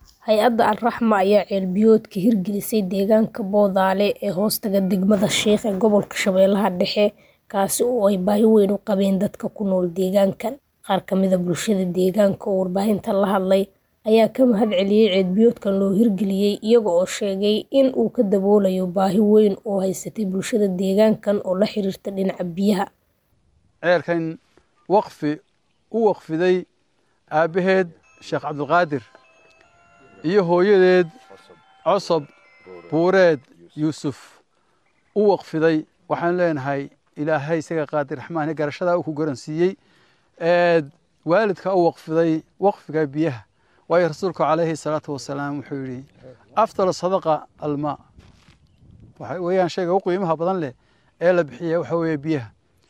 Hay'adda Al-Raxma ayaa ceelbiyood ka hirgelisay deegaanka Boodale ee hoostaga degmada Sheekh ee gobolka Shabeellaha Dhexe, kaasi oo ay baahi weyn u qabeen dadka ku nool deegaankan. Qaar ka mid ah bulshada deegaanka oo warbaahinta la hadlay ayaa ka mahadceliyay ceelbiyoodkan loo hirgeliyay, iyaga oo sheegay in uu ka daboolayo baahi weyn oo haysatay bulshada deegaankan oo la xiriirta dhinaca biyaha. ceelkan waqfi u waqfiday aabbaheed sheekh cabdulqaadir iyo hooyadeed cosob buureed yuusuf u waqfiday waxaan leenahay ilaahay isaga qaadir raxmaan garashadaa uu ku garansiiyey waalidka u waqfiday waqfiga biyaha waayo rasuulku calayhi salaatu wasalaam wuxuu yidhi afdal sadaqa almaa waxa weeyaan shayga u qiimaha badan leh ee la bixiya waxa weeye biyaha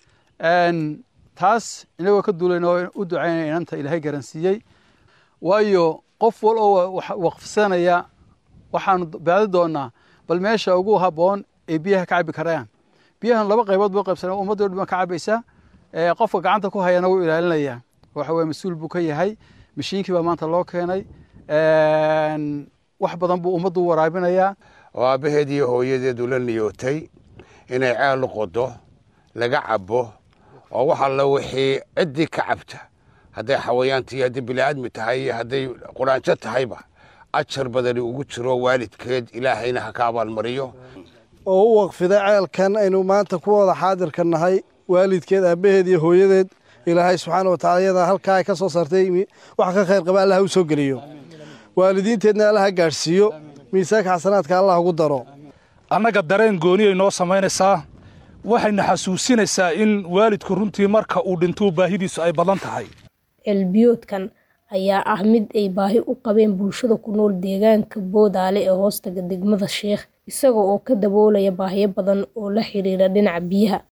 taas inagoo ka duulayna oo u ducaynaya inanta ilaahay garansiiyey waayo qof wal oo waqfsanaya waxaanu baadi doonaa bal meesha ugu habboon ee biyaha ka cabbi karayaan biyahan laba qaybood buu qaybsanay ummaddo dhan ka cabbaysa qofka gacanta ku hayana wuu ilaalinayaa waxa weye mas-uul buu ka yahay mashiinkii baa maanta loo keenay wax badan buu ummaddu waraabinayaa oo aabbaheed iyo hooyadeedu la niyootay inay ceel u qodo laga cabbo oo wax alla wixii ciddii ka cabta hadday xawayaantii hadday bini'aadmi tahay iyo hadday quraanjo tahayba ajar badani ugu jiro waalidkeed ilaahayna ha ka abaalmariyo oo u waqfiday ceelkan aynu maanta ku wada xaadirka nahay waalidkeed aabbaheed iyo hooyadeed ilaahay subxaana wa tacala iyada halkaa ay ka soo saartay wax ka khayr qaba allah u soo geliyo waalidiinteedna allah ha gaadhsiiyo miisaanka xasanaadka allah ugu daro annaga dareen gooniyay noo samaynaysaa waxayna xasuusinaysaa in waalidku runtii marka uu dhintuu baahidiisu ay badan tahay ceelbiyoodkan ayaa ah mid ay baahi u qabeen bulshada ku nool deegaanka Boodale ee hoostaga degmada Sheekh isaga oo ka daboolaya baahiyo badan oo la xiriira dhinaca biyaha